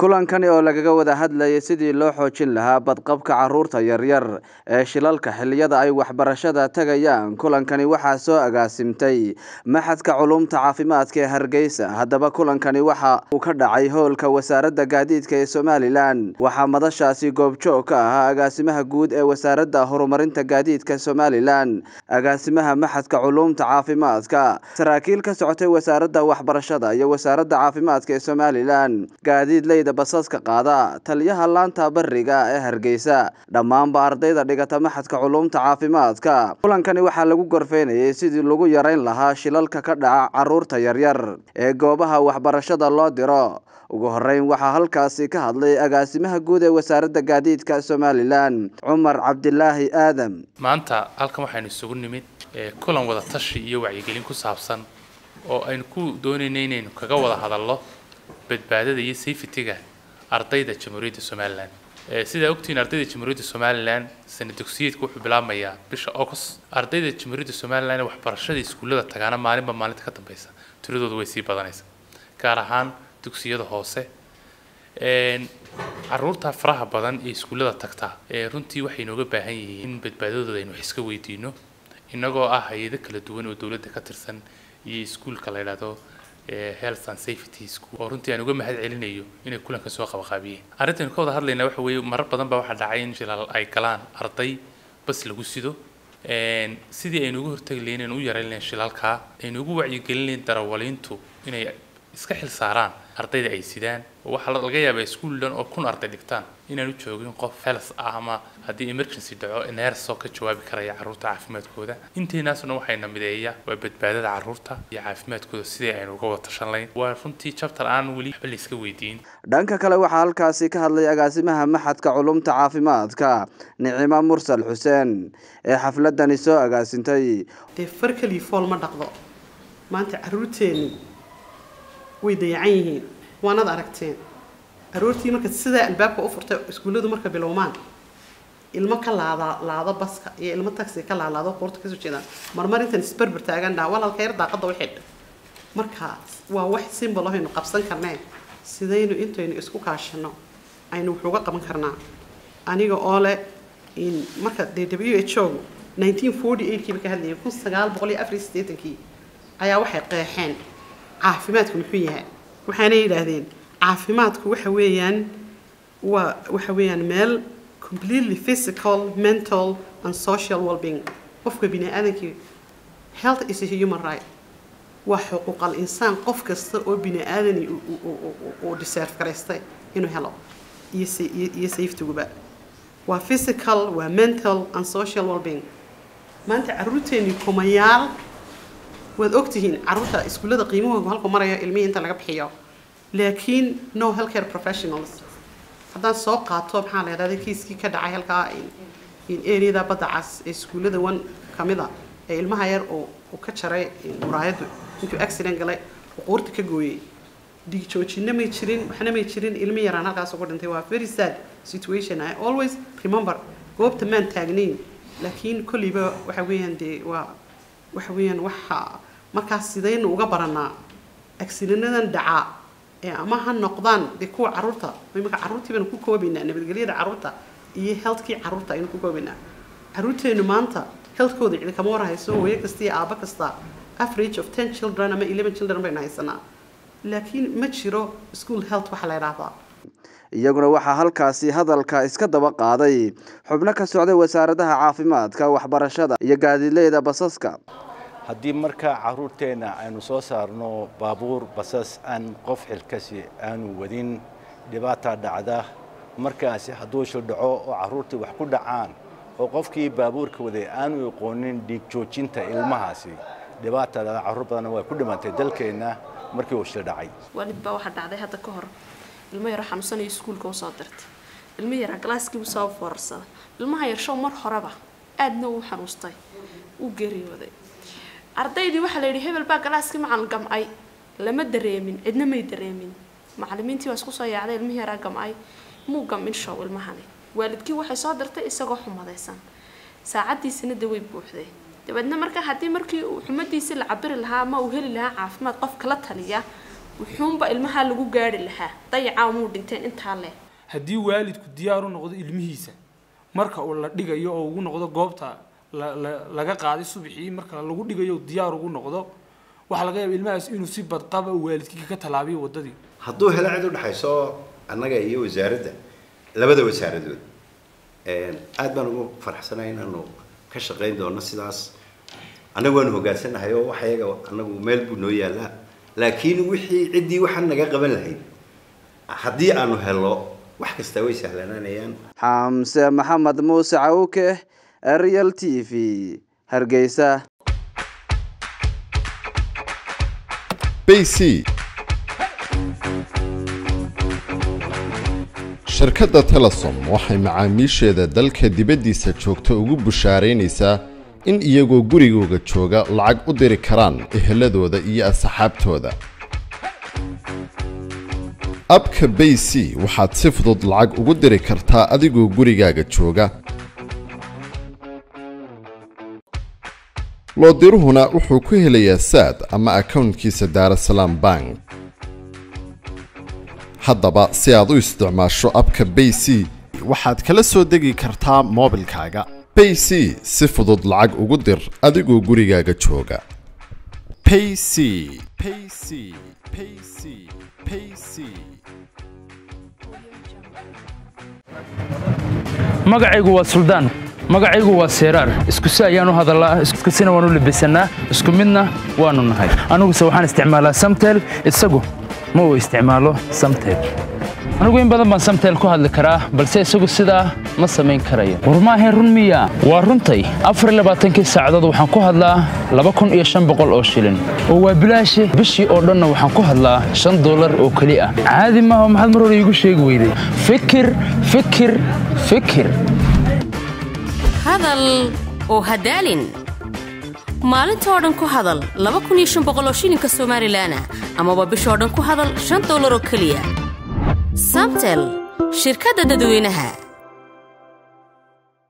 kulankani oo lagaga wada hadlayay sidii loo xoojin lahaa badqabka carruurta yaryar ee shilalka xilliyada ay waxbarashada tagayaan kulankani waxaa soo agaasimtay maxadka culumta caafimaadka ee hargeysa haddaba kulankani waxa uu ka dhacay howlka wasaaradda gaadiidka ee somalilan waxaa madashaasi goobjoog ka ahaa agaasimaha guud ee wasaaradda horumarinta gaadiidka somalilan agaasimaha maxadka culumta caafimaadka saraakiil ka socotay wasaaradda waxbarashada iyo wasaaradda caafimaadka ee somalilan gaadiidleyda basaska qaada taliyaha laanta bariga ee hargeysa dhammaanba ardayda dhigata maxadka culumta caafimaadka kulankani waxaa lagu gorfeynayay sidii lagu yarayn lahaa shilalka ka dhaca caruurta yaryar ee goobaha waxbarashada loo diro ugu horeyn waxaa halkaasi ka hadlay agaasimaha guud ee wasaaradda gaadiidka somalilan cumar cabdilaahi aadam maanta halkan waxaynu isugu nimid kulan wada tashi iyo wacyigelin ku saabsan oo aynu ku doonayna inaynu kaga wada hadalno badbaadada iyo safetyga ardayda jamhuuriyadda somalilan sidaa ogtihiin ardayda jamhuuriyadda somalilan sana dugsiyeedka wuxuu bilaabmayaa bisha august ardayda jamhuuriyadda somalilan ee waxbarashada iskuullada tagaana maalinba maalinta ka dambeysa tiradooda way sii badanaysa gaar ahaan dugsiyada hoose caruurta faraha badan ee iskuullada tagta runtii waxay inooga baahan yihiin in badbaadadooda aynu wax iska weydiino inagoo ah hay-ado kala duwan oo dowladda ka tirsan iyo iskuulka la yidhaahdo health and safety school oo runtii aan uga mahad celinayo inay kulanka soo qabaqaabiyeen arrintaynu ka wada hadlaynaa waxa weeye marar badan baa waxaa dhacay in shilal ay galaan arday bas lagu sido sidii aynu uga hortagi lahayn aynu u yarayn lahayn shilalkaa aynu ugu wacyigelin lahayn darawaliintu inay iska xil saaraan ardayda ay sidaan waxaa laga yaabaa iskuul dhan oo kun arday dhigtaan inaanu joogin qof health ah ama haddii emergency dhaco nersoo ka jawaabi karaya carruurta caafimaadkooda intaynaasna waxayna mideeya waa badbaadada carruurta iyo caafimaadkooda sidii aynu uga wada tashan lahayn waa runtii chapter aan weli waxba la iska weydiin dhanka kale waxaa halkaasi ka hadlay agaasimaha maxadka culumta caafimaadka nicimo mursal xuseen ee xafladani soo agaasintay dee far keliya fool ma dhaqdo maanta carruurteeni way dayacan yihiin waanad aragteen aroortii marka sidaa albaabka u furtay iskuulladu marka bilowmaan ilmo ka laada laado baska iyo ilmo taxi ka laalaado qoorta kasoo jeedaan marmar intaan isberber taagan dhaha walaalka yar daaqada u xidh marka waa wax simbol ahaynu qabsan karneen sidaynu intaynu isku kaashano aynu wax uga qaban karnaa aniga oo leh in marka dee w h o nineteen forty eight kiiba ka hadlayay kun sagaal boqol iyo afar iyo siddeetankii ayaa waxay qeexeen caafimaadku muxuu yahay waxaana yidhaahdeen caafimaadku waxa weeyaan waa waxa weeyaan meel completely physical mental and social well-being qofka bini aadankii health is a human right waa xuquuqal insaan qof kasta oo bini aadani uu deserve garaystay inuu helo iyo iyo safetyguba waa physical waa mental and social well-being maanta carruurteeni kumayaal waad ogtihiin carruurta iskuullada qiimahoodu halku marayo ilmihii inta laga bixiyo laakiin no healthcare professionals haddaan soo qaato maxaa la yidhahda kiiskii ka dhacay halkaa in areada badda cas ee iskuullada one kamid a ee ilmaha yar oo uu ka jaray muraayaddu intuu accident galay oo qoorta ka gooyey dhiig joojina may jirin waxna may jirin ilmi yaraan halkaas ugu dhintay waa very sad situation i always remember goobta maan taagnayn laakiin kolliba waxa weeyaan dee waa waxa weeyaan waxa markaas sidaynu uga baranaa agsilinadan dhacaa ee ama ha noqdaan dee kuwa carruurta imika carruurtii baynu ku koobaynaa nabadgelyada carruurta iyo healthkii carruurta aynu ku koobaynaa carruurteenu maanta healthkooda cidi kama war hayso hooyo kasta iyo aabo kasta average of ten children ama eleven children baynu haysanaa laakiin ma jiro school health waxa la yidhaahdaa iyaguna waxaa halkaasi hadalka iska daba qaaday xubno ka socday wasaaradaha caafimaadka waxbarashada iyo gaadiidleyda basaska haddii markaa carruurteenna aynu soo saarno baabuur basas aan qof xilkasi aanu wadin dhibaata dhacda markaasi hadduu shil dhaco oo carruurtii wax ku dhacaan oo qofkii baabuurka waday aanu aqoonin dhiig joojinta ilmahaasi dhibaata dhacda carruur badanna way ku dhimantay dalkeenna markii uu shil dhacay waalid baa waxaa dhacday hadda ka hor ilmo yaro xanuunsanayo iskuulka usoo dirtay ilmo yaraa galaaskii uu soo foorarsada ilmaha yarshow mar horeba aadna uu xanuustay uu geeriyooday ardaydii waxaa la yidhi hebel baa galaaskii macalin gamcay lama dareemin cidna may dareemin macalimiintii waa isku soo yaacday ilmihii yaraa gamcay muu gamin show ilmahani waalidkii waxay soo dirtay isagoo xumadaysan saacadiisina de way buuxday dabeedna marka haddii markii uu xumadiisii la cabiri lahaa ama uu heli lahaa caafimaad qof kala taliya wuxuunba ilmaha lagu gaari lahaa dayacaa muu dhinteen intaa leh haddii waalidku diyaar u noqdo ilmihiisa marka uu la dhigayo oo ugu noqdo goobta la- la- laga qaaday subaxii marka lagu dhigayo uu diyaar ugu noqdo waxaa laga yaaba ilmahaas inuu si badqaba uu waalidkii ka tallaabiyo waddadii hadduu helo cid u dhexayso annaga iyo wasaaradda labada wasaaradood aad baan ugu faraxsanahay inaanu ka shaqayn doono sidaas annagu waanu hogaansanahay oo wax iyaga annagu meel buu noo yaallaa laakiin wixii ciddii waxaan naga qaban lahayd haddii aanu helo wax kastaa way sahlanaanayaan xamse maxamed muuse cawke real t v hargeysa bc shirkadda telesom waxay macaamiisheeda dalka dibaddiisa joogta ugu bushaaraynaysaa in iyagoo gurigooga jooga lacag u diri karaan eheladooda iyo asxaabtooda abka bayc waxaad si fudud lacag ugu diri kartaa adigoo gurigaaga jooga loodiruhuna wuxuu ku helayaa saad ama akownkiisa daarasalaam bank haddaba si aad u isticmaasho abka bayc waxaad kala soo degi kartaa moobilkaaga bayc si fudud lacag ugu dir adigoo gurigaaga jooga payc payc payc payc magacaygu waa suldaan magacaygu waa seeraar isku si ayaan u hadallaa isku sina waan u labisanaa isku midna waannu nahay aniguse waxaan isticmaalaa samtel isagu ma uu isticmaalo samtel anigu in badan baan samtel ku hadli karaa balse isagu sidaa ma samayn karayo war maahayn run miya waa runtay afar iyo labaatankii saacadood waxaan ku hadlaa laba kun iyo shan boqol oo shilin oo waa bilaashe bishii oo dhanna waxaan ku hadlaa shan dollar oo keli ah caadi maaha maxaad mar hore iigu sheegi weyday fikir fikir fikir hadal oo hadaalin maalintoo dhan ku hadal laba kun iyo shan boqol oo shilinka somalilan ah amaba bishoo dhan ku hadal shan dollar oo keliya samtel shirkadda dadweynaha